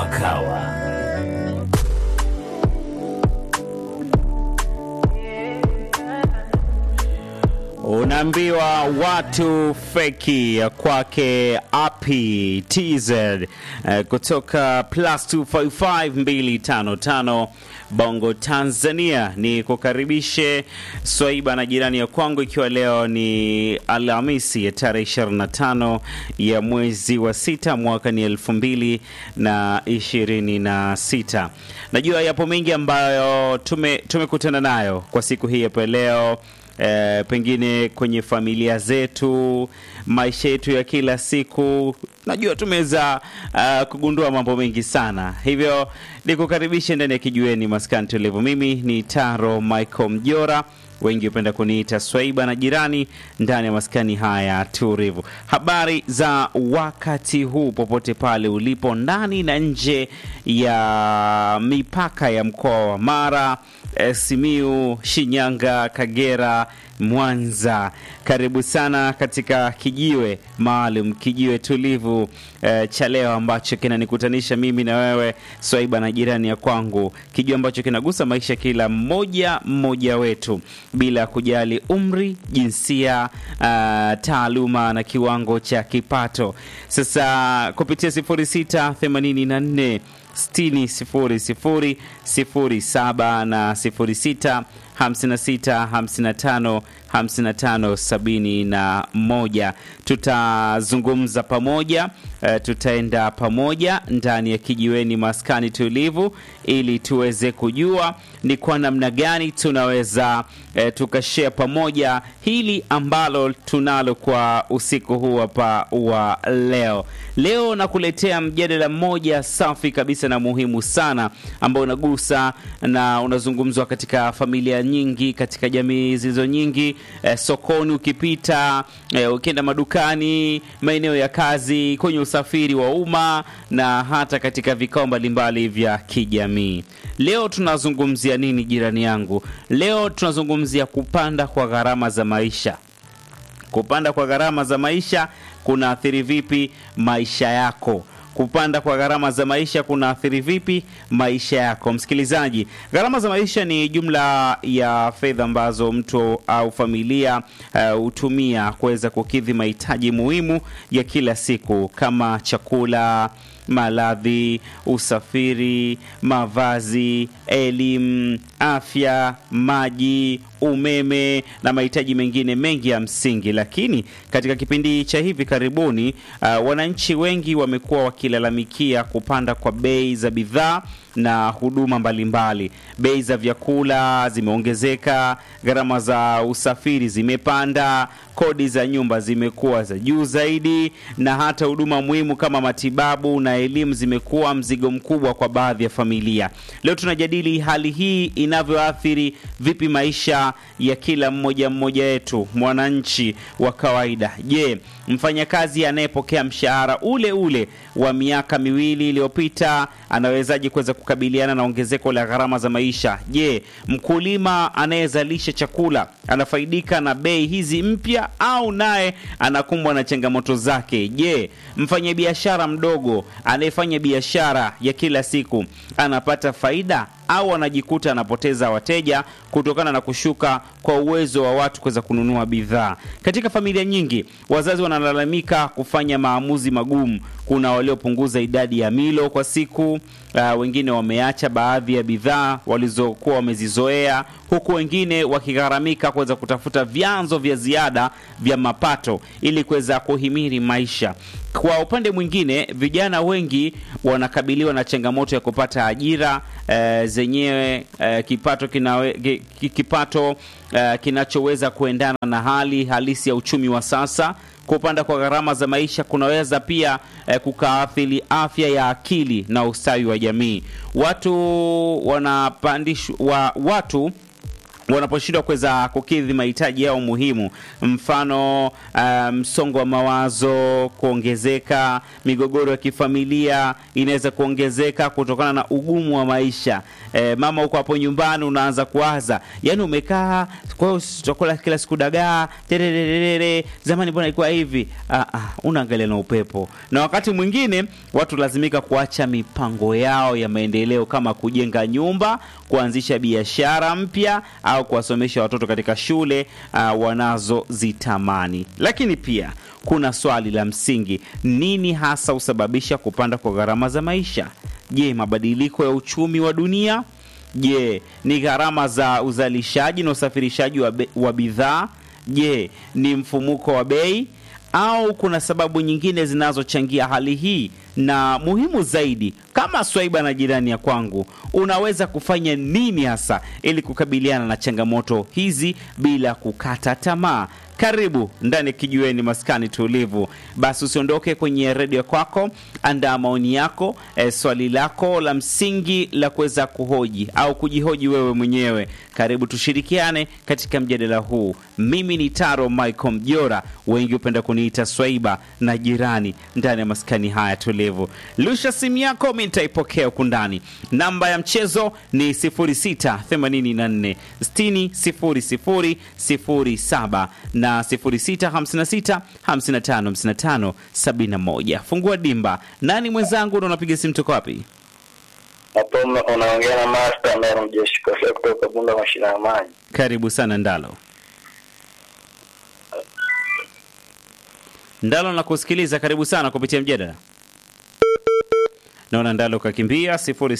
kama kawa. Unaambiwa watu feki ya kwake api tz eh, kutoka plus 255255 Bongo Tanzania. Ni kukaribishe Swaiba na jirani ya kwangu, ikiwa leo ni Alhamisi ya tarehe 25 ya mwezi wa sita mwaka ni elfu mbili na ishirini na sita. Najua yapo mengi ambayo tume tumekutana nayo kwa siku hii hapa leo. E, pengine kwenye familia zetu, maisha yetu ya kila siku, najua tumeweza uh, kugundua mambo mengi sana, hivyo nikukaribishe ndani ya kijueni maskani tulivu. Mimi ni Taro Michael Mjora, wengi hupenda kuniita Swaiba na jirani ndani ya maskani haya tulivu. Habari za wakati huu popote pale ulipo, ndani na nje ya mipaka ya mkoa wa Mara eh, Simiu, Shinyanga, Kagera, Mwanza. Karibu sana katika kijiwe maalum, kijiwe tulivu eh, cha leo ambacho kinanikutanisha mimi na wewe Swaiba na jirani ya kwangu, kijiwe ambacho kinagusa maisha kila mmoja mmoja wetu bila kujali umri, jinsia, uh, taaluma na kiwango cha kipato. Sasa kupitia 0684 60 00 07 na 06 56 55 55 71. Tutazungumza pamoja uh, tutaenda pamoja ndani ya kijiweni maskani tulivu, ili tuweze kujua ni kwa namna gani tunaweza uh, tukashare pamoja hili ambalo tunalo kwa usiku huu hapa wa leo. Leo nakuletea mjadala mmoja safi kabisa na muhimu sana ambao unagusa na unazungumzwa katika familia nyingi, katika jamii zilizo nyingi eh, sokoni ukipita, eh, ukienda madukani, maeneo ya kazi, kwenye usafiri wa umma na hata katika vikao mbalimbali vya kijamii. Leo tunazungumzia nini jirani yangu? Leo tunazungumzia kupanda kwa gharama za maisha. Kupanda kwa gharama za maisha kunaathiri vipi maisha yako? Kupanda kwa gharama za maisha kunaathiri vipi maisha yako? Msikilizaji, gharama za maisha ni jumla ya fedha ambazo mtu au familia hutumia uh, kuweza kukidhi mahitaji muhimu ya kila siku kama chakula, maladhi, usafiri, mavazi, elimu, afya, maji, umeme na mahitaji mengine mengi ya msingi. Lakini katika kipindi cha hivi karibuni, uh, wananchi wengi wamekuwa wakilalamikia kupanda kwa bei za bidhaa na huduma mbalimbali. Bei za vyakula zimeongezeka, gharama za usafiri zimepanda, kodi za nyumba zimekuwa za juu zaidi, na hata huduma muhimu kama matibabu na elimu zimekuwa mzigo mkubwa kwa baadhi ya familia. Leo tunajadili hali hii inavyoathiri vipi maisha ya kila mmoja mmoja wetu, mwananchi wa kawaida. Je, mfanyakazi anayepokea mshahara ule ule wa miaka miwili iliyopita anawezaje kuweza kukabiliana na ongezeko la gharama za maisha? Je, mkulima anayezalisha chakula anafaidika na bei hizi mpya au naye anakumbwa na changamoto zake? Je, mfanyabiashara mdogo anayefanya biashara ya kila siku anapata faida au anajikuta anapoteza wateja kutokana na kushuka kwa uwezo wa watu kuweza kununua bidhaa. Katika familia nyingi, wazazi wanalalamika kufanya maamuzi magumu. Kuna waliopunguza idadi ya milo kwa siku, uh, wengine wameacha baadhi ya bidhaa walizokuwa wamezizoea, huku wengine wakigharamika kuweza kutafuta vyanzo vya ziada vya mapato ili kuweza kuhimili maisha. Kwa upande mwingine, vijana wengi wanakabiliwa na changamoto ya kupata ajira e, zenyewe e, kipato kinawe, kipato e, kinachoweza kuendana na hali halisi ya uchumi wa sasa. Kupanda kwa gharama za maisha kunaweza pia e, kukaathiri afya ya akili na ustawi wa jamii. Watu wanapandishwa wa, watu wanaposhindwa kuweza kukidhi mahitaji yao muhimu, mfano uh, msongo wa mawazo kuongezeka, migogoro ya kifamilia inaweza kuongezeka kutokana na ugumu wa maisha. E, mama uko hapo nyumbani unaanza kuwaza, yani umekaa, kwa hiyo chakula kila siku dagaa tererere, zamani mbona ilikuwa hivi? Ah, ah, unaangalia na upepo. Na wakati mwingine watu lazimika kuacha mipango yao ya maendeleo kama kujenga nyumba, kuanzisha biashara mpya au kuwasomesha watoto katika shule uh, wanazozitamani. Lakini pia kuna swali la msingi, nini hasa husababisha kupanda kwa gharama za maisha? Je, mabadiliko ya uchumi wa dunia? Je, ni gharama za uzalishaji na usafirishaji wa, be- wa bidhaa? Je, ni mfumuko wa bei au kuna sababu nyingine zinazochangia hali hii? Na muhimu zaidi, kama Swaiba na jirani ya kwangu, unaweza kufanya nini hasa ili kukabiliana na changamoto hizi bila kukata tamaa? Karibu ndani ya kijiweni maskani tulivu. Basi usiondoke kwenye redio kwako, andaa maoni yako, e, swali lako la msingi la kuweza kuhoji au kujihoji wewe mwenyewe. Karibu tushirikiane katika mjadala huu. Mimi ni Taro Michael Mjora, wengi hupenda kuniita Swaiba na jirani ndani ya maskani haya tulivu. Lusha simu yako, mi nitaipokea huku ndani. Namba ya mchezo ni 0684 60 0007 na 0656 55 55 71. Fungua dimba. Nani mwenzangu na unapiga simu toka wapi? Hapo unaongea na Master Mero Mjeshi Kofia kutoka Bunda mashina ya maji. Karibu sana Ndalo. Ndalo nakusikiliza, karibu sana kupitia mjadala. Naona Ndalo kakimbia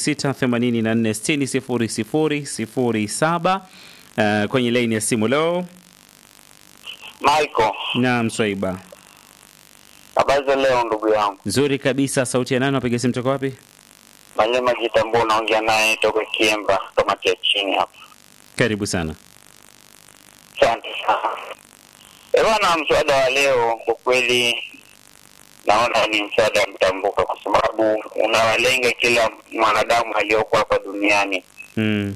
0684600007 uh, kwenye laini ya simu leo. Michael, Naam, Swaiba. habari za leo ndugu yangu. Nzuri kabisa. Sauti ya nani? Napiga simu toka wapi? Manyema Kitambo unaongea naye toka Kiemba kamati ya chini hapa. Karibu sana. Asante sana. Ewana, mswada wa leo kwa kweli naona ni mswada mtambuka, kwa sababu unawalenga kila mwanadamu aliyoko hapa duniani. Mm.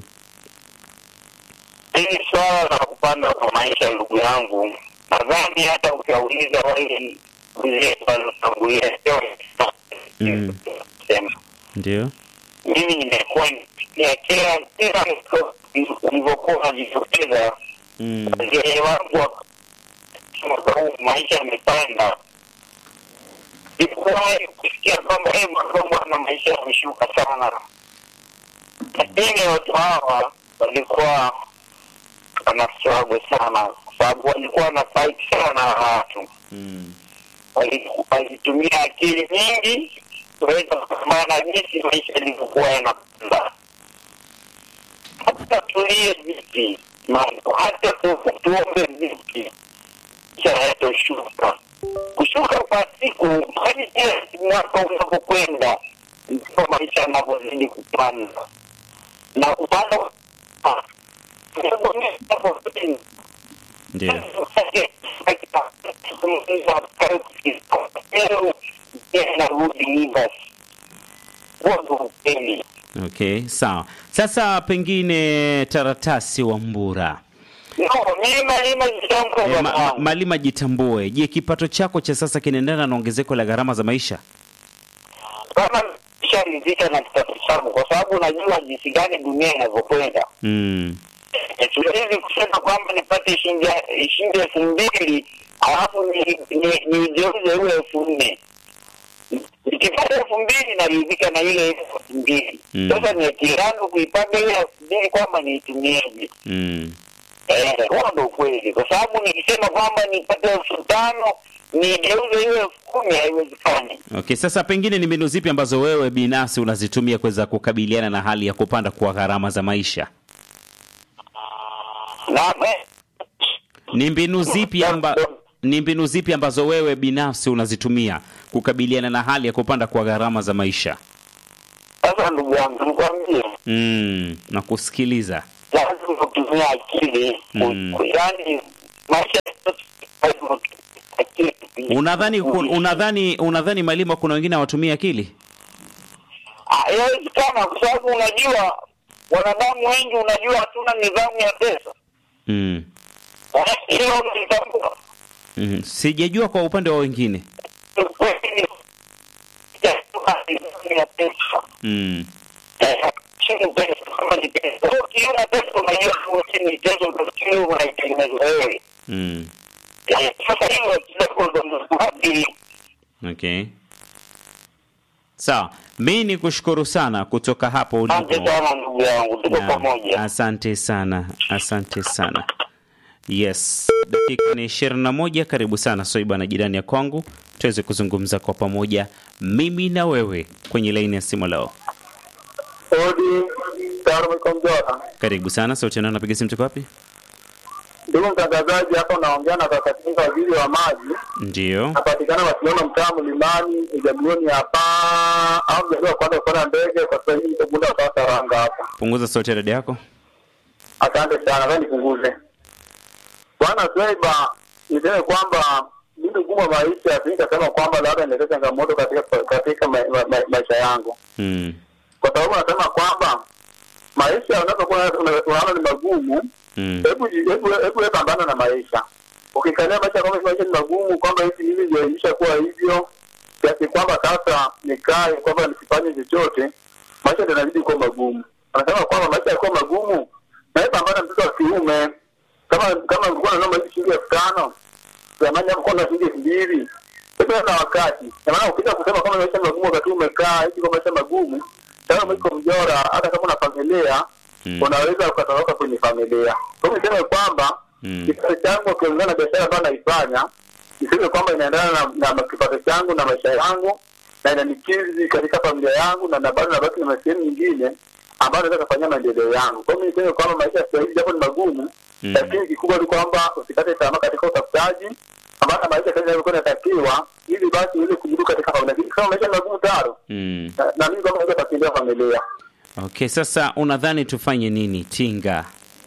Hili swala la kupanda kwa maisha, ndugu yangu, nadhani hata ukiwauliza wale wenzetu waliotangulia sio Mm. sema Ndio. mimi nimekuwa nikifikia kila kila ulivyokuwa unajitokeza Mm. wazee wangu wa- mwaka huu maisha yamepanda sikuwahi kusikia kwamba "Eh, mwaka huu bwana maisha yameshuka sana lakini watu hawa walikuwa wanaswago sana kwa sababu walikuwa wanafaiti sana na watu Mm. Wali- walitumia akili nyingi kuweza kupambana jinsi maisha yalivyokuwa yanapanda. Hata tulie vipi mambo, hata tu- tuombe vipi, maisha hayatoshuka. Kushuka kwa siku hadi kila mwaka unapokwenda, ndipo maisha yanavyozidi kupanda na kupanda ah, Ndio. Okay, sawa. Sasa pengine Taratasi wa Mbura. E, ma, ma, Malima jitambue. Je, kipato chako cha sasa kinaendana na ongezeko la gharama za maisha? kama sharidhika na kipato changu kwa sababu najua jinsi gani dunia inavyokwenda Mm. Eh, siwezi kusema kwamba nipate shilingi shilingi elfu mbili alafu ni- ni- niigeuze ule elfu nne nikipata elfu mbili naridhika na ile elfu mbili Mm. sasa ni akili yangu kuipanga ile elfu mbili kwamba niitumieje Mm. Eh, huo ndo ukweli kwa sababu nikisema kwamba nipate elfu tano nigeuze ile elfu kumi haiwezekani Okay, sasa pengine ni mbinu zipi ambazo wewe binafsi unazitumia kuweza kukabiliana na hali ya kupanda kwa gharama za maisha? na eh, Ni mbinu zipi amba, ni mbinu zipi ambazo wewe binafsi unazitumia kukabiliana na hali ya kupanda kwa gharama za maisha? sasa ndugu yangu nikwambie Mm, na kusikiliza. lazima kutumia akili Mm. ku- yaani maisha yote lazima kutumia akili Unadhani kun- unadhani unadhani Malima kuna wengine hawatumii akili? Ah, inawezekana kwa sababu unajua wanadamu wengi unajua hatuna nidhamu ya pesa Mm. hilo unalitambua Mm. Sijajua kwa upande wa wengine. ya pesa Mm. chini pesa kama ni pesa ukiona pesa unajua chini pesa utafikiri unaitengeneza wewe Mm. Eh, sasa hiyo kidogo ndo mradi Okay. Sawa, mi ni kushukuru sana kutoka hapo ulipo. asante sana ndugu yangu tuko Naam, pamoja Asante sana, asante sana. Yes, dakika ni ishirini na moja. Karibu sana Soiba na jirani ya kwangu, tuweze kuzungumza kwa pamoja, mimi na wewe kwenye laini ya simu leo. Odi Tarumkomjora, Karibu sana, sauti nao napiga simu, tuko wapi? ndugu mtangazaji, hapa unaongea na kakatinga waziri wa maji, Ndio. napatikana Wasiona, mtaa Mlimani, Ijabuni hapa au mjaliwa kwanza kupanda ndege kwa sasa hivi Tabunda kwa Taranga hapa. Punguza sauti ya redio yako. Asante sana, wewe nipunguze. Bwana Swaiba, niseme kwamba mimi ugumu wa maisha, sinikasema kwamba labda inaleta changamoto katika katika ma, ma, ma, maisha yangu, Mm. kwa sababu nasema kwamba maisha unapokuwa una- unaona ni magumu Mm. hebu hebu hebu wewe pambana na maisha. Ukikalia maisha kwamba maisha ni magumu, kwamba hivi mimi ndio ilisha kuwa hivyo kiasi kwamba sasa nikae kwamba nisifanye chochote, maisha ndio yanazidi kuwa magumu. Anasema kwamba maisha yakuwa magumu, na wewe pambana, mtoto wa kiume. Kama kama ulikuwa unanunua hizi shilingi elfu tano zamani hapo kuna shilingi elfu mbili sasa na wakati na maana ukija kusema kama maisha ni magumu wakati umekaa hivi kwa maisha magumu, sasa mwiko mjora, hata kama una familia Mm. unaweza ukatoroka kwenye familia. Kwa hiyo niseme kwamba Mm. kipato changu ukiongea na biashara ambayo naifanya, niseme kwamba inaendana na, na kipato changu na maisha yangu na inanikizi katika familia yangu na na bado nabaki na sehemu nyingine ambayo naweza kufanyia maendeleo yangu. Kwa hiyo mimi niseme kwamba maisha sasa hivi japo ni magumu, Mm. lakini kikubwa ni kwamba usikate tamaa katika utafutaji, maana maisha sasa yalikuwa yanatakiwa ili basi uweze kujibu katika familia. Lakini kama maisha ni magumu taro, Mm. na, na mimi kama naweza kukimbia familia Okay, sasa unadhani tufanye nini? Tinga.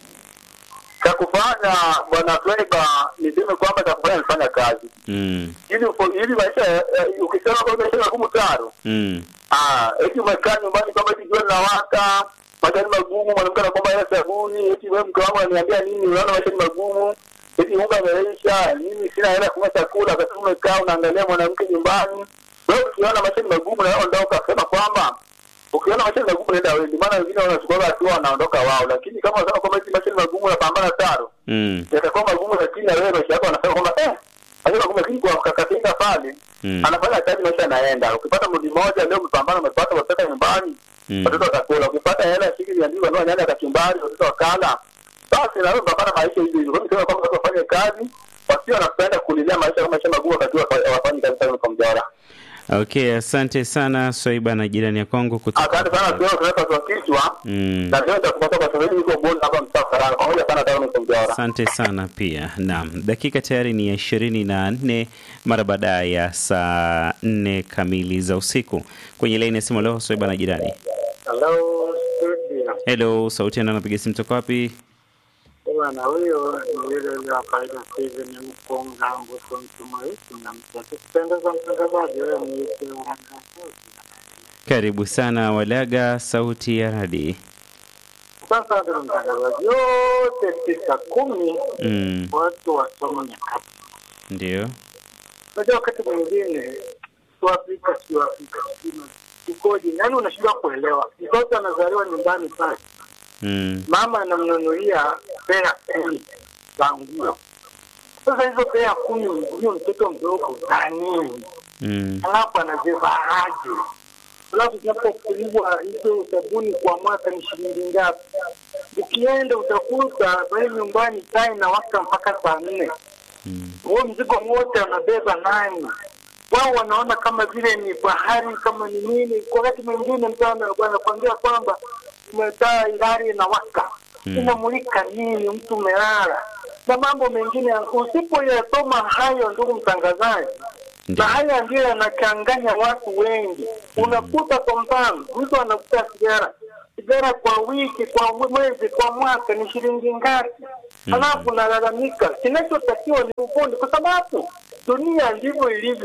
cha kufanya bwana Fleba, niseme kwamba cha kufanya nifanya kazi Mm. ili upo- ili maisha eh, ukisema kwamba maisha magumu taro Mm. ah, eti umekaa nyumbani kwamba eti jua linawaka, maisha ni magumu, mwanamke anakwamba hela sabuni, eti wewe mke wangu ananiambia nini, unaona maisha ni magumu, eti unga umeisha, mimi sina hela ya kununua chakula, wakati umekaa unaangalia mwanamke nyumbani. Wewe ukiona maisha ni magumu na wewe ondoka, sema kwamba ukiona maisha ni magumu nenda wewe, maana wengine wanachukua hatua wanaondoka wao, lakini kama unasema kwamba eti maisha ni magumu unapambana taro Mm. yatakuwa magumu, lakini na wewe maisha yako anasema kwamba eh, maisha magumu, lakini kwa kakatinga pale Mm. anafanya kazi, maisha yanaenda. Ukipata mudi moja leo umepambana, umepata watoto nyumbani, Mm. watoto watakula. Ukipata hela ya shilingi mia mbili wanunua nyanya kachumbari, watoto wakala, basi na wewe unapambana maisha hivyo hivyo. Kwa hiyo nisema kwamba watu wafanye kazi, wasio wanapenda kulilia maisha kama maisha magumu, wakati wa- hawafanyi kazi kama kwa mjara. Okay, asante sana Swaiba na jirani ya Kongo kutoka. Asante sana, sio tunaweka kwa kichwa Mm. na leo nitakupata kwa sababu niko bonde hapa mtaa Karanga, pamoja sana tauni kwa mjara. Asante sana pia. Naam, dakika tayari ni ya ishirini na nne mara baada ya saa nne kamili za usiku. Kwenye laini ya simu leo Swaiba na jirani. Hello, studio. Hello, sauti ya nani anapiga simu toka wapi? Bwana huyo ni yule yule wa kawaida Steven Mkonga Mbuso Mtumaiti na mtaki kupendeza mtangazaji, wewe ni yule wa Karibu sana Walaga, sauti ya radi. Sasa ndio mtangazaji, yote tisa kumi Mm, watu wasoma nyakati. ndio. Unajua wakati mwingine Afrika sio Afrika sio ikoje, yaani unashindwa kuelewa. Mtoto anazaliwa nyumbani pale, Mm, mama anamnunulia pea kumi za nguo. Sasa hizo pea kumi, huyo mtoto mdogo za nini? mm, Alafu anazivaaje? Alafu zinapokuliwa hizo sabuni kwa mwaka ni shilingi ngapi? Ukienda utakuta pale nyumbani taa inawaka mpaka saa nne. mm, Huo mzigo wote anabeba nani? Wao wanaona kama vile ni bahari, kama ni nini. Kwa wakati mwingine mtu ana- anakuambia kwamba umetaa ilari inawaka Mm. inamulika nini, mtu umelala na mambo mengine. Usipoyasoma hayo, ndugu mtangazaji, ndio. na haya ndio yanachanganya watu wengi. Unakuta kwa mfano, mtu anakuta sigara sigara kwa wiki, kwa mwezi, kwa mwaka ni shilingi ngapi? Halafu nalalamika. Kinachotakiwa ni ufundi, kwa sababu dunia ndivyo ilivyo.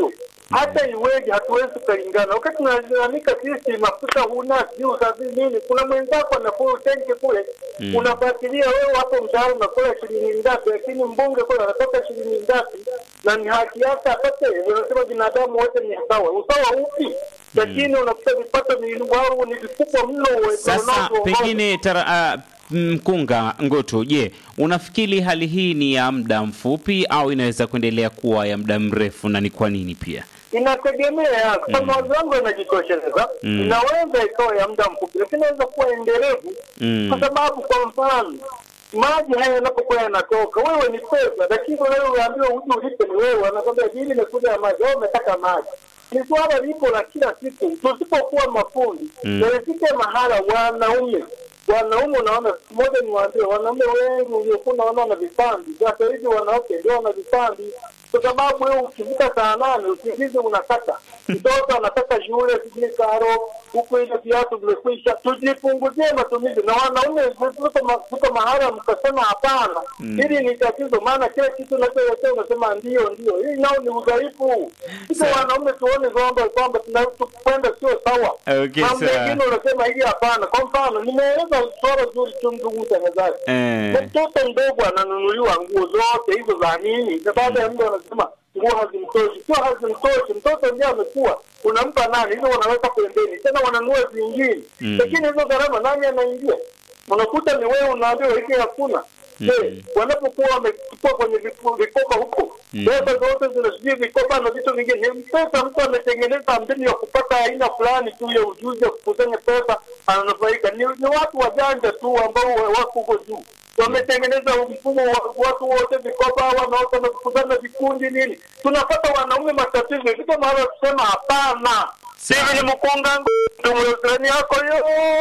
hata iweje hatuwezi tukalingana. Wakati tunalalamika sisi mafuta huna sijui usafiri nini, kuna mwenzako anafuru tenki kule Mm. unafuatilia wewe hapo mshahara unakula shilingi ngapi, lakini mbunge kule anatoka shilingi ngapi, na ni haki yake apate. Wanasema binadamu wote ni sawa. Usawa upi? Lakini unakuta vipato ni wao ni vikubwa mno. we- Sasa wanaotuongoza. pengine tara, ah, mkunga Ngutu, je, unafikiri hali hii ni ya muda mfupi au inaweza kuendelea kuwa ya muda mrefu, na ni kwa nini pia? inategemea kwa sababu mawazo yangu yanajitosheleza. Mm. Inaweza ikawa ya muda mfupi, lakini inaweza kuwa endelevu Mm. kwa sababu, kwa mfano, maji haya yanapokuwa yanatoka, wewe ni pesa, lakini wewe unaambiwa uje ulipe, ni wewe anakwambia bili imekuja ya maji, wewe umetaka maji. Ni swala lipo la kila siku, tusipokuwa mafundi Mm. na ifike mahala wanaume wanaume unaona, siku moja niwaambie, wanaume wengi uliokuwa unaona wana vipandi, sasa hivi wanawake ndio wana vipandi, kwa sababu wewe ukifika saa nane usingizi unakata, mtoto anataka shule, sijui karo huku, ile viatu vimekwisha. Tujipunguzie matumizi, na wanaume tuko ma- tuko mahala mkasema hapana, hili ni tatizo, maana kila kitu unacholetea unasema ndio ndio. Hii nao ni udhaifu. Sisi Sawa. wanaume tuone kwamba kwamba tunakwenda sio sawa Okay, mambo sawa. mengine unasema hili hapana. Kwa mfano, nimeeleza swala zuri tu, ndugu mtangazaji. Eh. Mtoto mdogo ananunuliwa nguo zote hizo za nini, na baada ya muda wanasema nguo hazimtoshi. Sio hazimtoshi, mtoto ndiye amekuwa, unampa nani? Hizo wanaweka pembeni, tena wananunua zingine, Mm. lakini hizo gharama nani anaingia? Unakuta ni wewe unaambiwa hiki hakuna. Je, wanapokuwa wamechukua kwenye viku- vikoba huko Mm. pesa zote zinasijui vikoba na vitu vingine, ni pesa mtu ametengeneza mbinu ya kupata aina fulani tu ya ujuzi ya kukusanya pesa, ananufaika. Ni, ni watu wajanja tu ambao wa- wako huko juu wametengeneza mfumo wa watu wote vikoba, wanaoka na kukusanya vikundi nini. Tunapata wanaume matatizo, ifika mahala kusema hapana. Sawa. Hivi ni mkunga tumwezani yako yo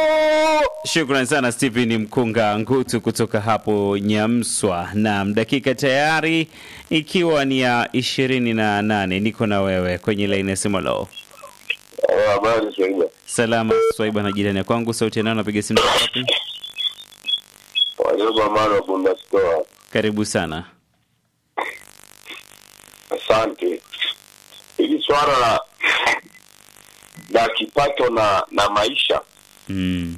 Shukran sana Stephen Mkunga Ngutu kutoka hapo Nyamswa. Naam, dakika tayari ikiwa ni ya ishirini na nane. Niko na wewe kwenye laini ya simu. Lo, Habari Swaiba. salama Swaiba na jirani ya kwangu, sauti yanao, napiga simu kutoka wapi? Walioba mara bunda stoa. Karibu sana. Asante. Hili swala la la kipato na na maisha Mm.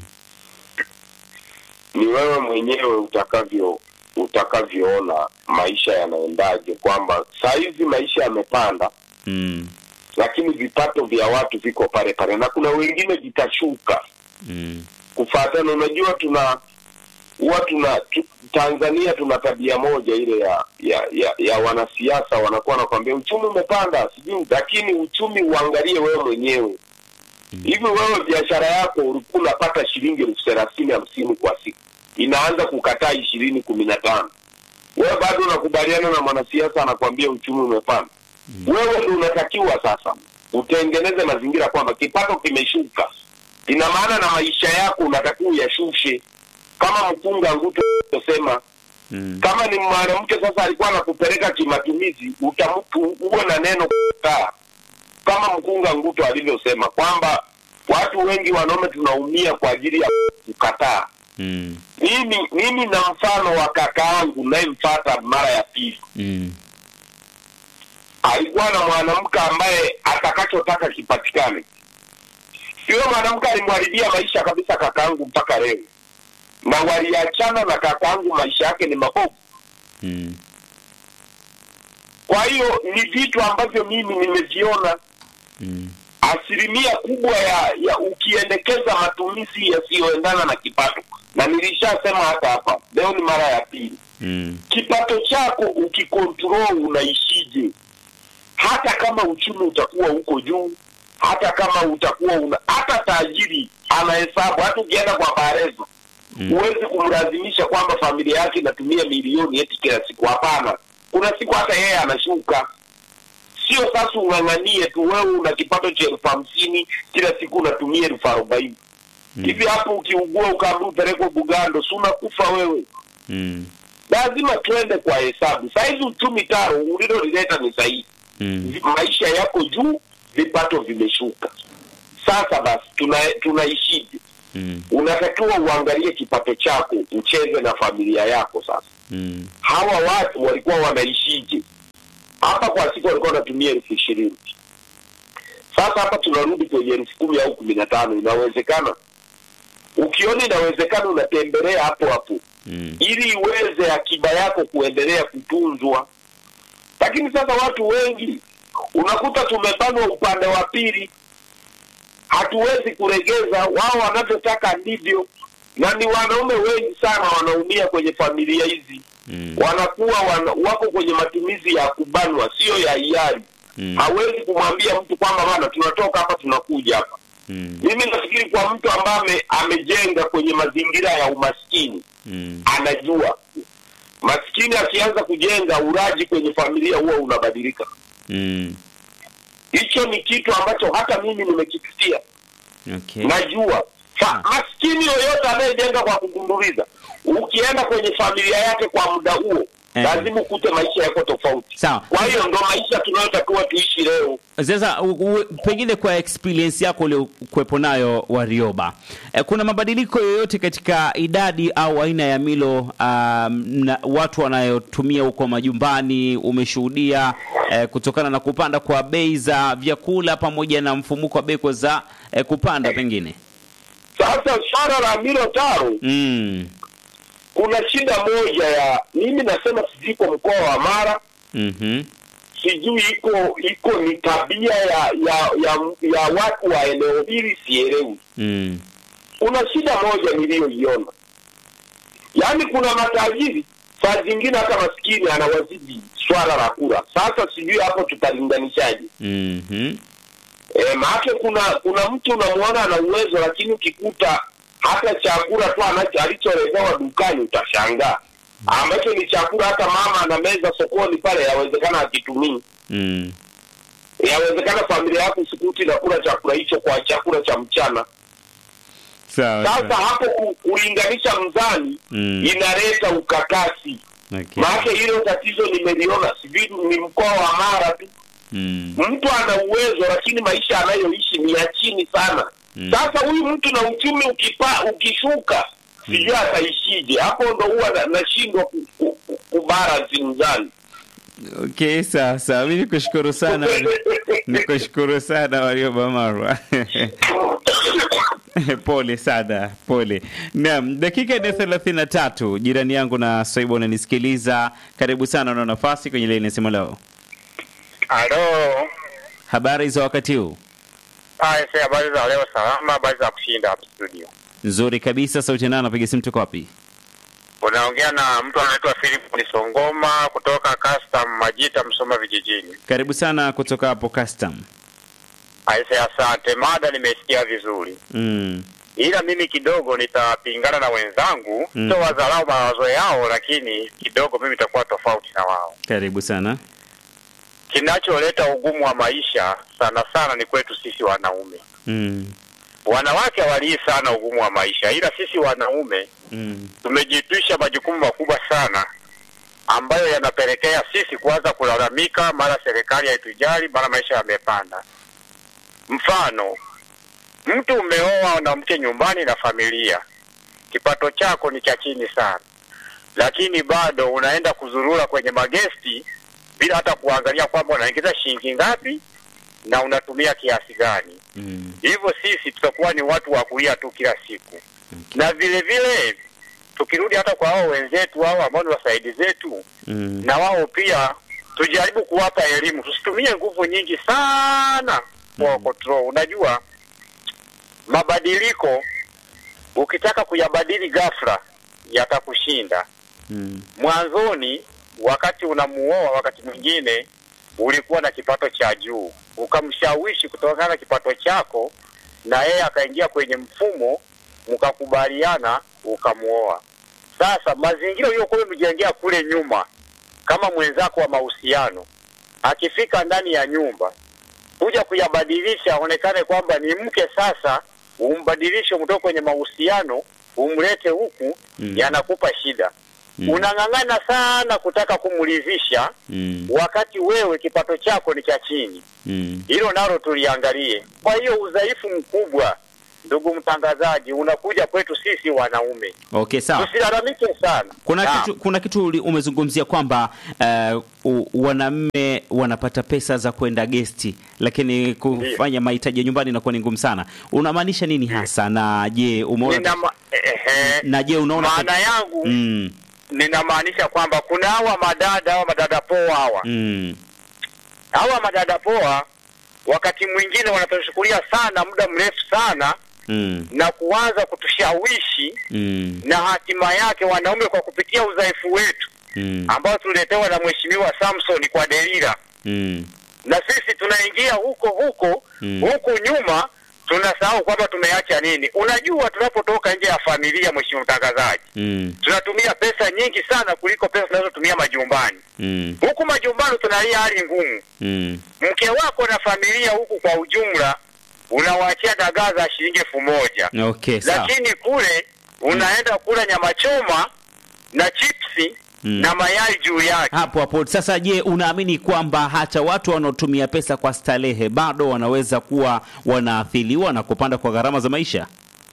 ni wewe mwenyewe utakavyo utakavyoona maisha yanaendaje, kwamba saa hizi maisha yamepanda, Mm. lakini vipato vya watu viko pale pale, na kuna wengine vitashuka Mm. kufuatana. Unajua, tuna huwa tuna tu, Tanzania tuna tabia moja ile ya ya, ya, ya wanasiasa wanakuwa wanakwambia uchumi umepanda sijui, lakini uchumi uangalie wewe mwenyewe hivi. Wewe biashara yako ulikuwa unapata shilingi elfu thelathini hamsini kwa siku, inaanza kukataa ishirini kumi na tano wewe bado unakubaliana na mwanasiasa anakwambia uchumi umepanda. Wewe ndio unatakiwa sasa utengeneze mazingira kwamba kipato kimeshuka, ina maana na maisha yako unatakiwa uyashushe, kama mkunga Nguto alivyosema. Mm. Kama ni mwanamke sasa alikuwa anakupeleka kimatumizi, utamtu uwe na neno kukaa, kama mkunga Nguto alivyosema kwamba watu wengi wanaume tunaumia kwa ajili ya kukataa. Mm. Mimi mimi na mfano wa kaka yangu nayemfata mara ya pili Mm. alikuwa na mwanamke ambaye atakachotaka kipatikane. Yule mwanamke alimharibia maisha kabisa kakaangu mpaka leo, na waliachana na kakaangu, maisha yake ni mabovu. Mm. Kwa hiyo ni vitu ambavyo mimi nimeviona Mm. asilimia kubwa ya, ya ukiendekeza matumizi yasiyoendana na kipato, na nilishasema hata hapa leo, ni mara ya pili Mm. kipato chako ukikontrol unaishije hata kama uchumi utakuwa huko juu hata kama utakuwa una hata tajiri anahesabu hata ukienda kwa barezo Mm. huwezi kumlazimisha kwamba familia yake inatumia milioni eti kila siku hapana kuna siku hata yeye anashuka sio sasa ung'ang'anie tu wewe una kipato cha elfu hamsini kila siku unatumia elfu arobaini hivi hapo ukiugua ukaambia upelekwe bugando si unakufa wewe Mm. lazima tuende kwa hesabu. Sahizi uchumi taro ulilolileta ni sahihi, Mm. maisha yako juu, vipato vimeshuka. Sasa basi tuna tunaishije? Mm. Unatakiwa uangalie kipato chako, ucheze na familia yako. Sasa Mm. hawa watu walikuwa wanaishije? Hapa kwa siku walikuwa wanatumia elfu ishirini Sasa hapa tunarudi kwenye elfu kumi au kumi na tano. Inawezekana? Ukiona inawezekana, unatembelea hapo hapo Mm. ili iweze akiba yako kuendelea kutunzwa. Lakini sasa watu wengi unakuta tumebanwa upande wa pili, hatuwezi kuregeza. Wao wanavyotaka ndivyo, na ni wanaume wengi sana wanaumia kwenye familia hizi Mm. wanakuwa wana, wako kwenye matumizi ya kubanwa, sio ya hiari. Mm. Hawezi kumwambia mtu kwamba bana, tunatoka hapa tunakuja hapa. Mm. Mimi nafikiri kwa mtu ambaye ame, amejenga kwenye mazingira ya umaskini Mm. anajua maskini akianza kujenga uraji kwenye familia huwa unabadilika. Mm. Hicho ni kitu ambacho hata mimi nimekipitia, Okay. najua Fa, Ah. maskini yoyote anayejenga kwa kugunduliza, ukienda kwenye familia yake kwa muda huo Eh. lazima ukute maisha yako tofauti. Sawa. Kwa hiyo ndo maisha tunayotakiwa tuishi leo. Sasa u- u- pengine kwa experience yako uliokuwepo nayo Warioba, e, kuna mabadiliko yoyote katika idadi au aina ya milo um, na watu wanayotumia huko majumbani umeshuhudia e, kutokana na kupanda kwa bei za vyakula pamoja na mfumuko wa bei kwa za e, kupanda pengine? Sasa swala la milo taro, Mm. kuna shida moja ya mimi nasema sijui iko mkoa wa Mara, Mhm. sijui iko iko ni tabia ya ya ya, ya watu wa eneo hili, sielewi. Mm. Kuna shida moja niliyoiona, yaani kuna matajiri saa zingine hata maskini anawazidi swala la kula. Sasa sijui hapo tutalinganishaje? Mhm. E, maake kuna kuna mtu unamwona ana uwezo, lakini ukikuta hata chakula tu anacho alicholetewa dukani utashangaa, ambacho ni chakula hata mama ana meza sokoni pale, yawezekana akitumii. Mm. Yawezekana familia yako sikuti nakula chakula hicho kwa chakula cha mchana. Sawa. Sasa sawa. hapo ku, kulinganisha mzani Mm. inaleta ukakasi. Okay. Maake hilo tatizo nimeliona, sijui ni mkoa wa Mara tu Mm. mtu ana uwezo lakini maisha anayoishi ni ya chini sana. Mm. Sasa huyu mtu na uchumi ukipa, ukishuka sijui ataishije. Hapo ndo huwa na- nashindwa ku, ku, ku, kubalance mzani. Okay, sawa sawa. Mimi nikushukuru sana. Nikushukuru sana Warioba Marwa. pole sana, pole. Naam, dakika ni thelathini na tatu. Jirani yangu na Swaiba unanisikiliza, karibu sana, una nafasi kwenye laini ya simu leo. Halo. Habari za wakati huu? Haya, sasa habari za leo salama, habari za kushinda hapa studio. Nzuri kabisa. Sauti nani anapiga simu, tuko wapi? Unaongea na mtu anaitwa Philip Nisongoma kutoka Custom Majita Msoma vijijini. Karibu sana kutoka hapo custom. Aise, asante. Mada nimesikia vizuri, Mm. ila mimi kidogo nitapingana na wenzangu Mm. sio wadharau mawazo yao, lakini kidogo mimi nitakuwa tofauti na wao. Karibu sana. Kinacholeta ugumu wa maisha sana sana ni kwetu sisi wanaume. Mm. Wanawake hawalii sana ugumu wa maisha, ila sisi wanaume Mm. tumejitwisha majukumu makubwa sana ambayo yanapelekea sisi kuanza kulalamika, mara serikali haitujali, mara maisha yamepanda. Mfano, mtu umeoa na mke nyumbani na familia, kipato chako ni cha chini sana, lakini bado unaenda kuzurura kwenye magesti bila hata kuangalia kwamba unaingiza shilingi ngapi na unatumia kiasi gani. Mm. Hivyo sisi tutakuwa ni watu wa kulia tu kila siku na vile vile tukirudi hata kwa hao wenzetu hao ambao ni wasaidi zetu, Mm. na wao pia tujaribu kuwapa elimu, tusitumie nguvu nyingi sana kwa control. Unajua mabadiliko ukitaka kuyabadili ghafla yatakushinda. Mm. Mwanzoni wakati unamuoa, wakati mwingine ulikuwa na kipato cha juu, ukamshawishi kutokana na kipato chako, na yeye akaingia kwenye mfumo, mkakubaliana, ukamuoa. Sasa mazingira uliyokuwa umejengea kule nyuma, kama mwenzako wa mahusiano, akifika ndani ya nyumba kuja kuyabadilisha, aonekane kwamba ni mke sasa, umbadilishe kutoka kwenye mahusiano umlete huku, Mm. yanakupa shida Mm. unang'ang'ana sana kutaka kumridhisha Mm. wakati wewe kipato chako ni cha chini. Mm. Hilo nalo tuliangalie. Kwa hiyo udhaifu mkubwa ndugu mtangazaji, unakuja kwetu sisi wanaume, Okay, sawa. tusilalamike sana. Kuna Naam. kitu, kuna kitu uli- umezungumzia kwamba uh, u- wanaume wanapata pesa za kwenda gesti, lakini kufanya mahitaji ya nyumbani inakuwa ni ngumu sana. Unamaanisha nini hasa? Na je umeona Nina ma- ehe, na je unaona maana yangu mm, ninamaanisha kwamba kuna hawa madada hawa madada poa hawa mm, hawa madada poa, wakati mwingine wanatuchukulia sana muda mrefu sana mm, na kuanza kutushawishi mm, na hatima yake wanaume kwa kupitia udhaifu wetu mm, ambao tuliletewa na mheshimiwa Samson kwa Delila, mm, na sisi tunaingia huko huko Mm. huku nyuma, tunasahau kwamba tumeacha nini. Unajua, tunapotoka nje ya familia, mheshimiwa mtangazaji, mm, tunatumia pesa nyingi sana kuliko pesa tunazotumia majumbani. mm, Huku majumbani tunalia hali ngumu, mm, mke wako na familia huku kwa ujumla unawaachia dagaa za shilingi elfu moja okay, sawa. lakini kule unaenda kula nyama choma na chipsi Mm. na mayai juu yake. hapo hapo sasa. Je, unaamini kwamba hata watu wanaotumia pesa kwa starehe bado wanaweza kuwa wanaathiriwa na kupanda kwa gharama za maisha?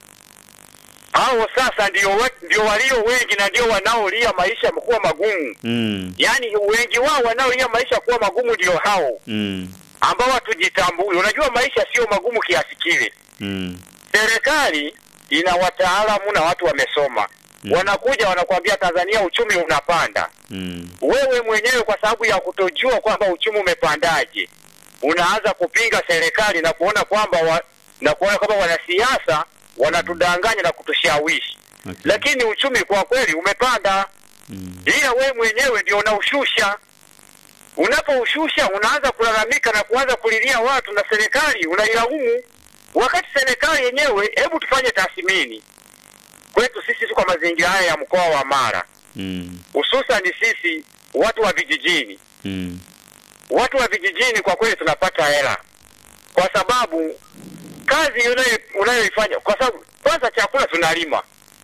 Hao sasa ndio we- ndio walio wengi na ndio wanaolia maisha kuwa magumu. mm, Yaani wengi wao wanaolia maisha kuwa magumu ndio hao mm, ambao hatujitambui. Unajua maisha sio magumu kiasi kile. mm, Serikali ina wataalamu na watu wamesoma, Mm. wanakuja wanakuambia Tanzania uchumi unapanda. mm, Wewe mwenyewe kwa sababu ya kutojua kwamba uchumi umepandaje, unaanza kupinga serikali na kuona kwamba wa, na kuona kwamba wanasiasa wanatudanganya na kutushawishi, okay. lakini uchumi kwa kweli umepanda, mm, ila wewe mwenyewe ndio unaushusha. Unapoushusha unaanza kulalamika na kuanza kulilia watu na serikali unailaumu, wakati serikali yenyewe, hebu tufanye tathmini kwetu sisi tu kwa mazingira haya ya mkoa wa Mara, mm, hususan sisi watu wa vijijini. mm, Watu wa vijijini kwa kweli tunapata hela, kwa sababu kazi unayo- unayoifanya, kwa sababu kwanza chakula tunalima.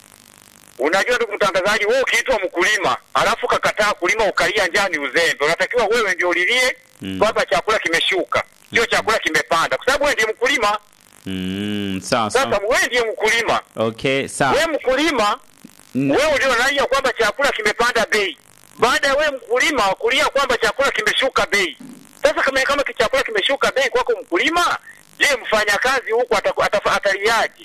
Unajua ndugu mtangazaji, wewe ukiitwa mkulima alafu kakataa kulima ukalia njaa ni uzembe. Unatakiwa wewe ndio ulilie Mm. kwamba chakula kimeshuka, sio chakula kimepanda, kwa sababu wewe ndiye mkulima. mm, sawa Sasa sawa. wewe ndiye mkulima, Okay, sawa. wewe mkulima Mm, wewe ndio unalia kwamba chakula kimepanda bei, baada ya wewe mkulima kulia kwamba chakula kimeshuka bei. Sasa kama kama chakula kimeshuka bei kwako mkulima, je, mfanyakazi huku ataku- atafa- ataliaje?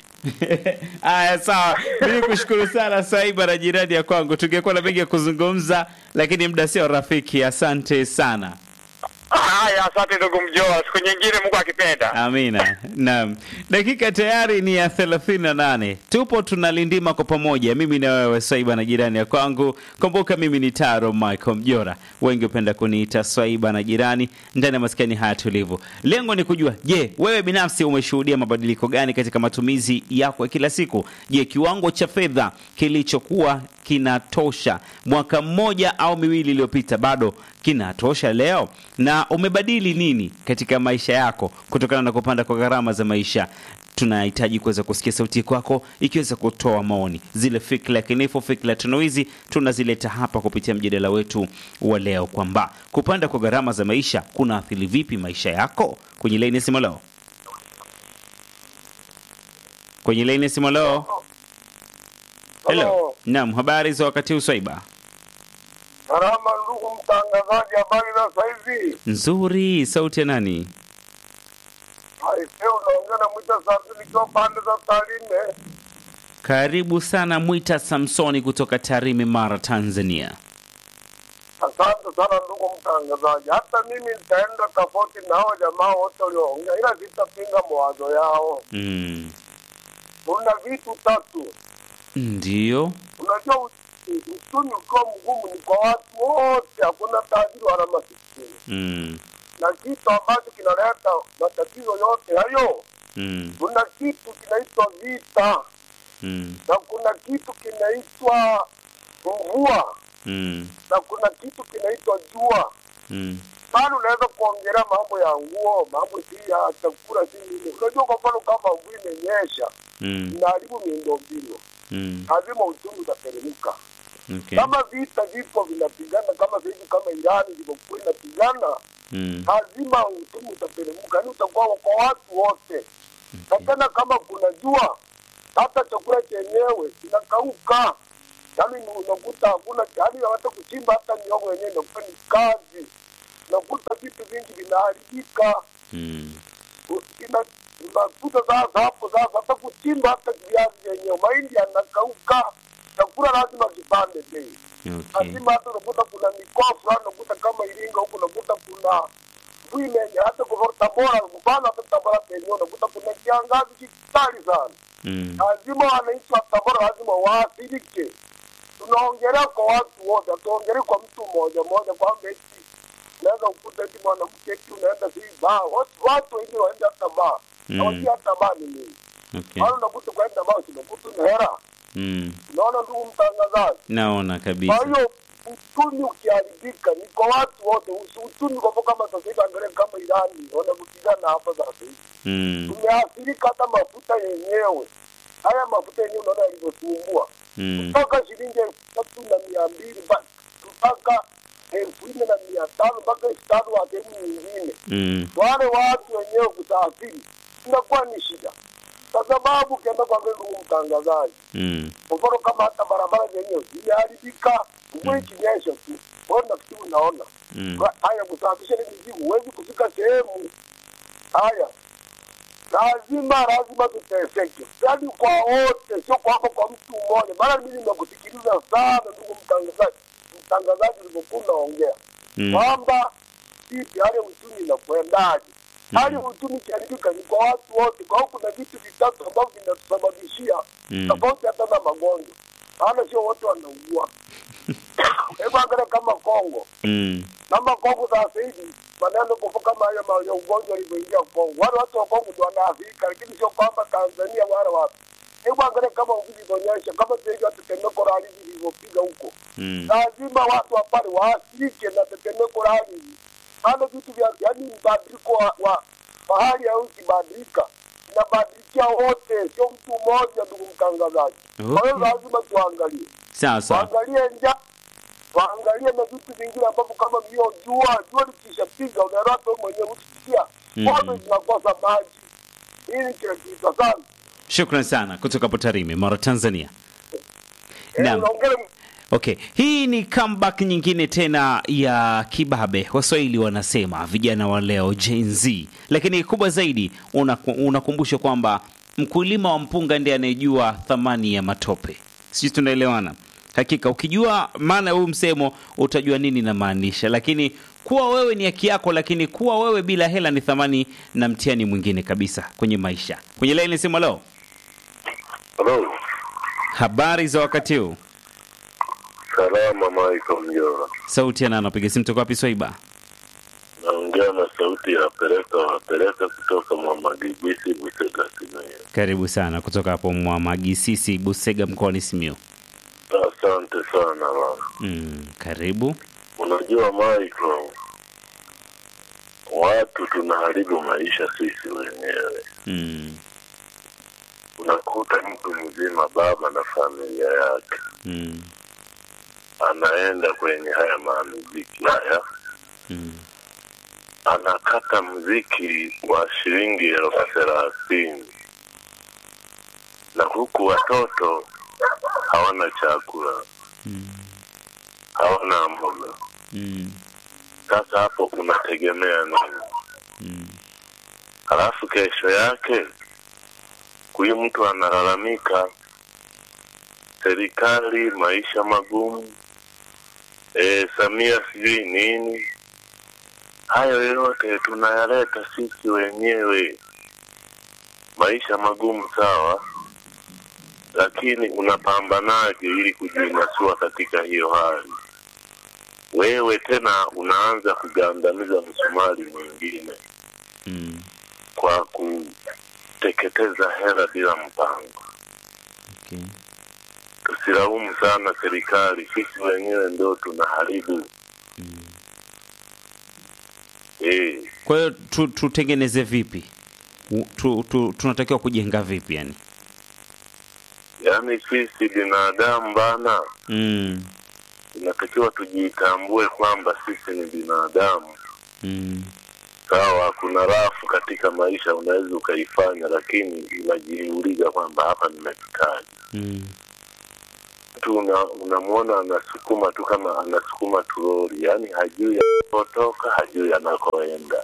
Aya, sawa. Mimi kushukuru sana Saiba na jirani ya kwangu, tungekuwa na mengi ya kuzungumza, lakini muda sio rafiki. Asante sana. Haya, asante ndugu Mjoa, siku nyingine Mungu akipenda. Amina. Naam, dakika tayari ni ya 38. Tupo tunalindima kwa pamoja, mimi na wewe Swaiba na jirani ya kwangu. Kumbuka mimi ni Taro Michael Mjora, wengi hupenda kuniita Swaiba na jirani ndani ya maskani haya tulivu. Lengo ni kujua, je, wewe binafsi umeshuhudia mabadiliko gani katika matumizi yako ya kila siku? Je, kiwango cha fedha kilichokuwa kinatosha mwaka mmoja au miwili iliyopita bado kinatosha leo? Na umebadili nini katika maisha yako kutokana na kupanda kwa gharama za maisha? Tunahitaji kuweza kusikia sauti kwako ikiweza kutoa maoni. Zile fikra kinifu, fikra tunuizi tunazileta hapa kupitia mjadala wetu wa leo, kwamba kupanda kwa gharama za maisha kunaathiri vipi maisha yako. Kwenye laini ya simu leo, kwenye laini ya simu leo. Hello. Hello. Naam, habari za wakati huu Swaiba? Salama ndugu mtangazaji, habari za saizi? Nzuri. Sauti ya nani? Aise, unaongea na Mwita Safi nikiwa pande za Tarime. Karibu sana Mwita Samsoni kutoka Tarime, Mara, Tanzania. Asante sana ndugu mtangazaji, hata mimi nitaenda tofauti na hao jamaa wote walioongea, ila sitapinga mawazo yao. Mm. Kuna vitu tatu. Ndiyo. Unajua u- uchumi ukiwa mgumu ni kwa watu wote, hakuna tajiri wala masikini, Mm. na kitu ambacho kinaleta matatizo yote hayo, Mm. kuna kitu kinaitwa vita Mm. na kuna kitu kinaitwa mvua Mm. na kuna kitu kinaitwa jua. Mm. Bado unaweza kuongelea mambo ya nguo, mambo si ya chakula, si nini. Unajua, kwa mfano kama mvua imenyesha Mm. inaharibu miundombinu, Mm. lazima uchumi utateremka. Okay. Kama vita vipo vinapigana, kama sahivi kama Irani ilivyokuwa inapigana, Mm. lazima uchumi utateremka, yaani utakuwa kwa watu wote. na tena kama kuna jua hata chakula chenyewe kinakauka yaani ni unakuta hakuna yaani hata kuchimba hata miogo yenyewe inakuwa ni kazi unakuta vitu vingi vinaharibika Mm. U- ina- unakuta sasa hapo sasa hata kuchimba hata viazi vyenyewe mahindi yanakauka chakula lazima kipande bei Okay. lazima hata unakuta kuna mikoa fulani unakuta kama Iringa huku unakuta kuna Bwimenye hata kwa Tabora mfano hata Tabora penyewe unakuta kuna kiangazi kikali sana Mm. lazima wananchi wa Tabora lazima waathirike. Tunaongelea kwa watu wote, hatuongelei kwa mtu mmoja mmoja kwamba eti unaweza kukuta eti mwanamke eti unaenda sijui baa. Watu, watu wengine waenda hata baa Mm. hawajui hata baa ni nini. Okay. Maana unakuta kwenda baa unakuta ni hera. Mm. Unaona ndugu mtangazaji, Naona kwa kabisa. hiyo uchumi ukiharibika ni kwa watu wote. Usi- Uchumi kwa mfano kama sasa hivi, angalia kama Irani wanavyopigana hapa sasa hivi Mm. tumeathirika hata mafuta yenyewe. Haya mafuta yenyewe unaona yalivyosumbua Mm. kutoka shilingi elfu tatu na mia mbili mpaka mpaka elfu nne na mia tano mpaka elfu tano wa sehemu nyingine. Mm. Wale watu wenyewe kusafiri inakuwa ni shida, kwa sababu ukienda kuangalia, ndugu mtangazaji, Mm. kwa mfano kama hata barabara zenyewe zimeharibika, mvua ikinyesha tu, wewe nafikiri unaona Mm. Kwa- haya kusafisha ile mizigo, huwezi kufika sehemu haya lazima lazima tuteseke, yaani kwa wote, sio kwamba kwa mtu mmoja. Maana mimi nimekusikiliza sana ndugu mtangazaji, mtangazaji ulivyokuwa unaongea Mm. kwamba vipi hali ya uchumi inakwendaje. Hali ya uchumi ikiharibika ni kwa watu wote. Kwa hiyo kuna vitu vitatu ambavyo vinatusababishia Mm. tofauti hata na magonjwa, maana sio wote wanaugua. Hebu angalia kama Kongo Mm. kama Kongo sasa hivi maneno kwa kama hayo ma- ya ugonjwa ulivyoingia Kongo, wale watu wa Kongo ndio wanaathirika, lakini sio kwamba Tanzania wala wapi. Hebu angalia kama mvua ilivyonyesha, kama sasa hivi hata tetemeko la ardhi lilivyopiga huko, Mm. lazima watu wa pale waathirike na tetemeko la ardhi, maana vitu vya yaani mbadiliko wa, wa, wa hali ya hewa ikibadilika inabadilikia wote, sio mtu mmoja, ndugu mtangazaji. Kwa hiyo Okay. lazima tuangalie Sawa sawa. waangalie njaa, waangalie na vitu vingine ambavyo kama vio jua jua likishapiga, unaelewa hata wewe mwenyewe ukisikia Mhm. ng'ombe zinakosa maji. Hili kinakiita sana Shukran sana kutoka Potarime, Mara, Tanzania. Eh, Naam. unaongea Okay, hii ni comeback nyingine tena ya kibabe. Waswahili wanasema vijana wa leo Gen Z, lakini kubwa zaidi unaku- unakumbusha kwamba mkulima wa mpunga ndiye anayejua thamani ya matope. Sisi tunaelewana. Hakika ukijua maana ya huu msemo utajua nini namaanisha, lakini kuwa wewe ni haki yako, lakini kuwa wewe bila hela ni thamani na mtihani mwingine kabisa kwenye maisha. Kwenye laini simu leo, Halo, habari za wakati huu? salama Michael Mjora. Sauti ya nani? Napiga simu toka wapi? Swaiba. Naongea na sauti ya Pereka Wapeleka kutoka Mwamagibisi Busega Simiyu. Karibu sana kutoka hapo Mwamagisisi, Busega, mkoani Simiyu. Asante sana bana. Mm, karibu. Unajua Michael, watu tunaharibu maisha sisi wenyewe. Mm, Unakuta mtu mzima, baba na familia yake, mm, anaenda kwenye haya mamuziki haya, mm, anakata mziki wa shilingi elfu thelathini na huku watoto hawana chakula, mm, hawana mboga. mm, Sasa hapo unategemea nini? mm, Halafu kesho yake huyu mtu analalamika, serikali maisha magumu, e, Samia sijui nini. Hayo yote tunayaleta sisi wenyewe. Maisha magumu sawa, lakini unapambanaje ili kujinasua katika hiyo hali? Wewe tena unaanza kugandamiza msumari mwingine mm. kwa kuteketeza hela bila mpango. Okay. Tusilaumu sana serikali, sisi wenyewe ndio tunaharibu. Mm. Eh, Kwa hiyo tu, tutengeneze vipi? U- Tu, tu, tunatakiwa kujenga vipi yani? yaani sisi binadamu bana, Mm, tunatakiwa tujitambue kwamba sisi ni binadamu. mm, sawa, kuna rafu katika maisha unaweza ukaifanya, lakini unajiuliza kwamba hapa nimefikaje. Mm. Mtu una- unamwona anasukuma tu kama anasukuma turoli, yaani hajui anakotoka, hajui anakoenda.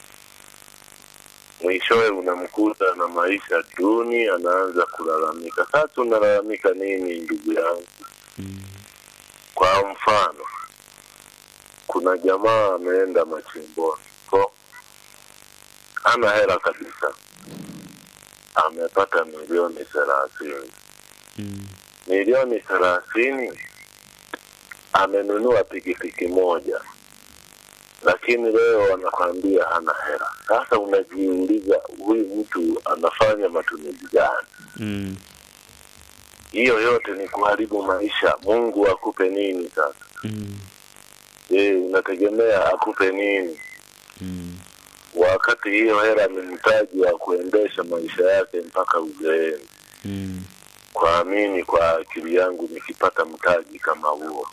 Mwishowe unamkuta na maisha duni, anaanza kulalamika. Sasa unalalamika nini, ndugu yangu? Mm. Kwa mfano, kuna jamaa ameenda machimboni ko hana hela kabisa, amepata milioni thelathini. Mm. Milioni thelathini amenunua pikipiki moja, lakini leo anakwambia hana hela. Sasa unajiuliza huyu mtu anafanya matumizi gani? Mm. Hiyo yote ni kuharibu maisha. Mungu akupe nini sasa? Mm. Je, unategemea akupe nini Mm. wakati hiyo hela ni mtaji wa kuendesha maisha yake mpaka uzeeni? Mm. Kwa mimi, kwa akili yangu, nikipata mtaji kama huo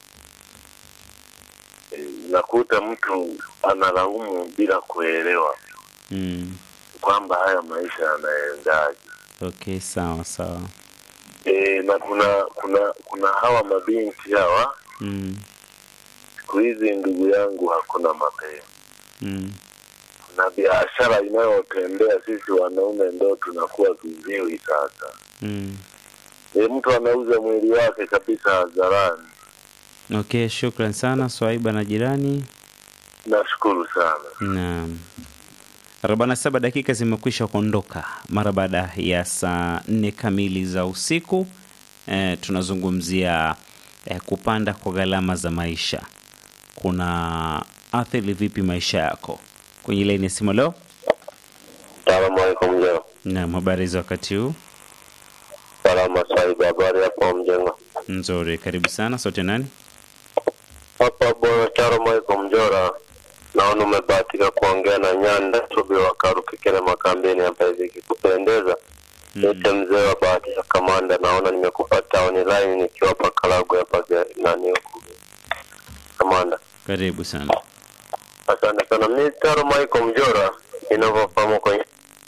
e, unakuta mtu analaumu bila kuelewa Mm. kwamba haya maisha yanaendaje. Okay, sawa sawa. E, na kuna kuna kuna hawa mabinti hawa Mm. siku hizi, ndugu yangu, hakuna mapema Mm. na biashara inayotembea sisi wanaume ndo tunakuwa viziwi sasa. Mm. E, mtu anauza mwili wake kabisa hadharani. Okay, shukran sana Swaiba na jirani. Nashukuru sana. Naam. 47 dakika zimekwisha kuondoka mara baada ya saa nne kamili za usiku. E, tunazungumzia e, kupanda kwa gharama za maisha kuna athiri vipi maisha yako? Kwenye laini ya simu leo. Salamu alaikum mjengo. Naam, habari za wakati huu? Salama Said, habari hapo mjengo? Nzuri, karibu sana. Sote nani? Hapa bwana Charo Michael Mjora, naona umebahatika kuongea na Nyanda Subi wa Karukikele Makambini hapa hivi, kikupendeza Yote mzee wa bahati za kamanda, naona nimekupata online nikiwa hapa Karagwe hapa ge- nani huku kamanda. Karibu sana. Asante sana. Mimi Charo Michael Mjora, inavyofahamu kwenye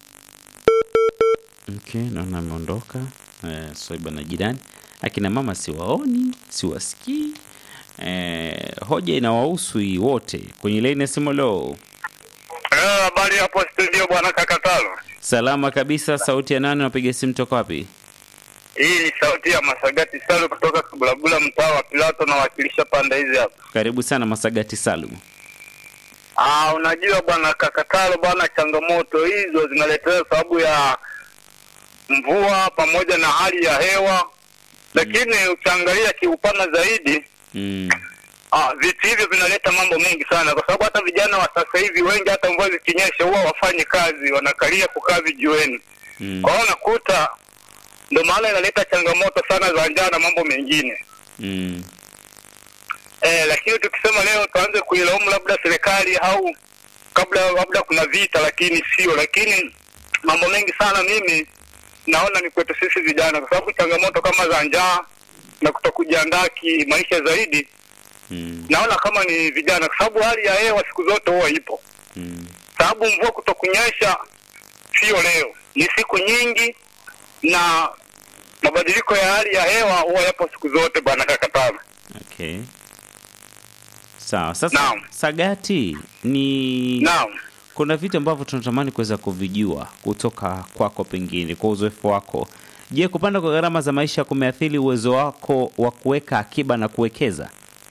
Okay, naona ameondoka. Eh, Swaiba na jirani, akina mama siwaoni, siwasikii. Eh, hoja inawahusu hii wote. Kwenye laini ya simu leo. Eh, habari hapo studio bwana Kakatalo. Salama kabisa. Sauti ya nani? Unapiga simu toka wapi? Hii ni sauti ya Masagati Salu kutoka Kabulabula, mtaa wa Pilato, nawakilisha pande hizi hapa. Karibu sana Masagati Salum. Ah, unajua bwana Kakatalo bwana, changamoto hizo zinaletewa sababu ya mvua pamoja na hali ya hewa, lakini ukiangalia kiupana zaidi Mm. Ah, vitu hivyo vinaleta mambo mengi sana, kwa sababu hata vijana wa sasa hivi wengi, hata mvua zikinyesha, huwa wafanyi kazi, wanakalia kukaa vijiweni. Mm. Kwa hiyo unakuta ndio maana inaleta changamoto sana za njaa na mambo mengine Mm. eh, lakini tukisema leo tuanze kuilaumu labda serikali au kabla labda kuna vita, lakini sio. Lakini mambo mengi sana mimi naona ni kwetu sisi vijana, kwa sababu changamoto kama za njaa na kutokujiandaa kimaisha zaidi Mm. naona kama ni vijana, kwa sababu hali ya hewa siku zote huwa ipo, Mm. sababu mvua kutokunyesha sio leo, ni siku nyingi, na mabadiliko ya hali ya hewa huwa yapo siku zote, bwana Kakatana. Okay. Sawa. Sasa Naam. Sagati ni Naam. kuna vitu ambavyo tunatamani kuweza kuvijua kutoka kwako, pengine kwa uzoefu wako. Je, kupanda kwa gharama za maisha kumeathiri uwezo wako wa kuweka akiba na kuwekeza?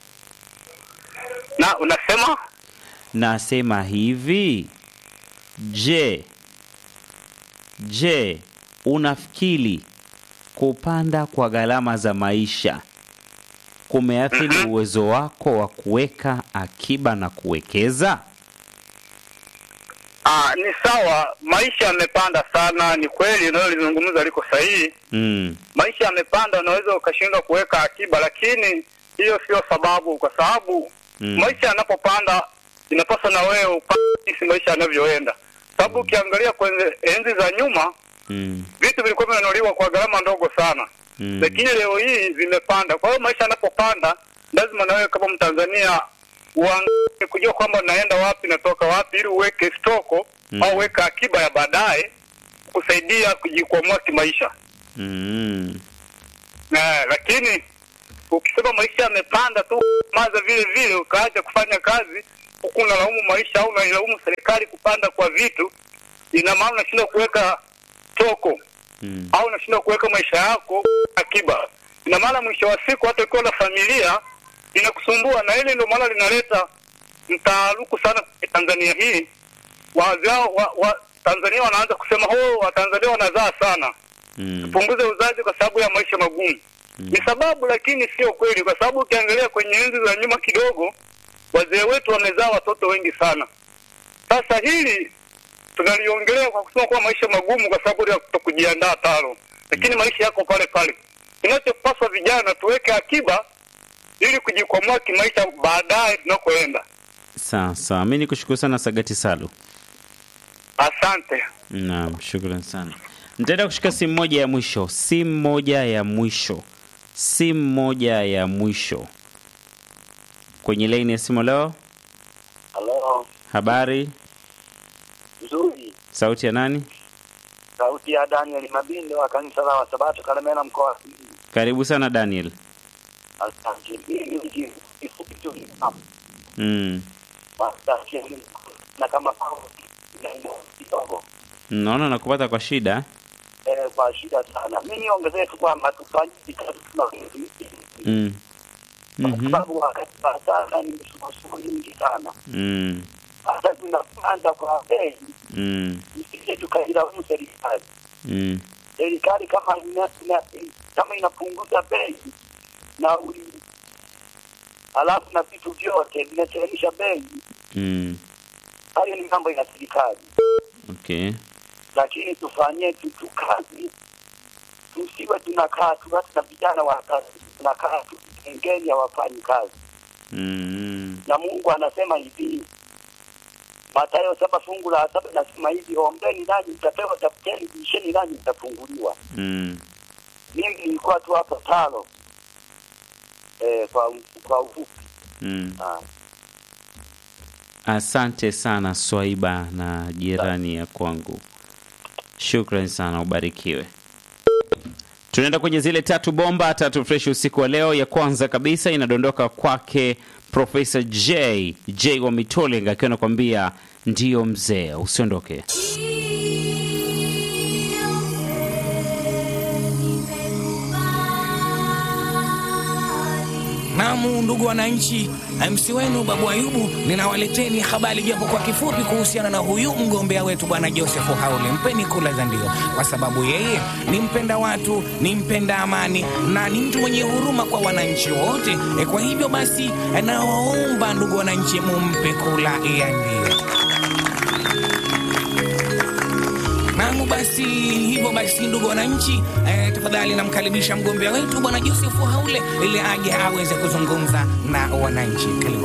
Na unasema Nasema hivi, je, je, unafikiri kupanda kwa gharama za maisha kumeathiri Mhm. uwezo wako wa kuweka akiba na kuwekeza? ah, ni sawa, maisha yamepanda sana, ni kweli, unalolizungumza liko sahihi. Mm. Maisha yamepanda, unaweza ukashindwa kuweka akiba, lakini hiyo sio sababu, kwa sababu Mm. maisha yanapopanda inapaswa na wewe upande jinsi maisha yanavyoenda, sababu ukiangalia kwenye enzi za nyuma Mm. vitu vilikuwa vinanunuliwa kwa gharama ndogo sana Mm. lakini leo hii vimepanda. Kwa hiyo maisha yanapopanda, lazima na wewe kama Mtanzania uangalie kujua kwamba naenda wapi natoka wapi, ili uweke stoko Mm. au weka akiba ya baadaye kusaidia kujikwamua kimaisha. Mm. Na lakini ukisema maisha yamepanda tu maza vile vile ukaacha kufanya kazi huku unalaumu maisha au unailaumu serikali kupanda kwa vitu, ina maana unashindwa kuweka toko Mm. au unashindwa kuweka maisha yako akiba. Ina maana mwisho wa siku hata ukiwa na familia inakusumbua, na hili ndio maana linaleta mtaaruku sana kwa Tanzania hii. Wazao wa, wa Tanzania wanaanza kusema oh, Watanzania wanazaa sana Mm. punguze uzazi kwa sababu ya maisha magumu. Ni sababu, lakini sio kweli, kwa sababu ukiangalia kwenye enzi za nyuma kidogo, wazee wetu wamezaa watoto wengi sana. Sasa hili tunaliongelea kwa kusema kuwa maisha magumu kwa sababu ya kutokujiandaa talo, lakini maisha yako pale pale. Kinachopaswa vijana tuweke akiba ili kujikwamua kimaisha baadaye tunakoenda. Sawa sawa, mi nikushukuru sana Sagati Salu. Asante. Naam, shukran sana. Nitaenda kushika simu moja ya mwisho, simu moja ya mwisho, simu moja ya mwisho kwenye laini ya simu. Leo Halo, habari, nzuri. sauti ya nani? Sauti ya Daniel Mabindo wa kanisa la Wasabato Kalemera, mkoa wa Simiyu. Karibu sana Daniel. Asante. Mimi ni kifupi tu Mm. Asante. na kama kidogo Naona nakupata kwa shida. eh, kwa shida sana. Mimi niongezee tu kwamba tufanye kazi tunavyoishi Mm. kwa Mhm. sababu wakati wa sasa ni msukosuko nyingi sana, Mm. hata tunapanda kwa bei, Mm. msije tukailaumu serikali. Mm. Serikali kama ina, ina, kama inapunguza bei nauli, halafu na vitu vyote vinachemsha bei, Mm. hayo ni mambo ya serikali, Okay. lakini tufanyie tu tu kazi, tusiwe tunakaa tu, hata na vijana wa kazi tunakaa tu kengeni hawafanyi kazi. Mm. na Mungu anasema hivi, Mathayo saba fungu la saba nasema hivi, ombeni nanyi mtapewa, tafuteni bisheni nanyi mtafunguliwa. Mm. Mimi nilikuwa tu hapo talo eh, kwa kwa ufupi Mm. ah. Asante sana Swaiba na jirani ya kwangu, shukran sana, ubarikiwe. Tunaenda kwenye zile tatu bomba tatu fresh usiku wa leo. Ya kwanza kabisa inadondoka kwake Profesa J J wa Mitoling akiwa anakuambia ndiyo mzee, usiondoke. Naam, ndugu wananchi, MC wenu Babu Ayubu, ninawaleteni habari japo kwa kifupi kuhusiana na huyu mgombea wetu bwana Joseph Haule. Mpeni kula za ndio, kwa sababu yeye ni mpenda watu, ni mpenda amani na ni mtu mwenye huruma kwa wananchi wote. E, kwa hivyo basi nawaomba ndugu wananchi, mumpe kula ya ndio. Naam, basi hivyo basi, ndugu wananchi, eh, tafadhali namkaribisha mgombea wetu bwana Joseph Haule ili aje aweze kuzungumza na wananchi. Karibu.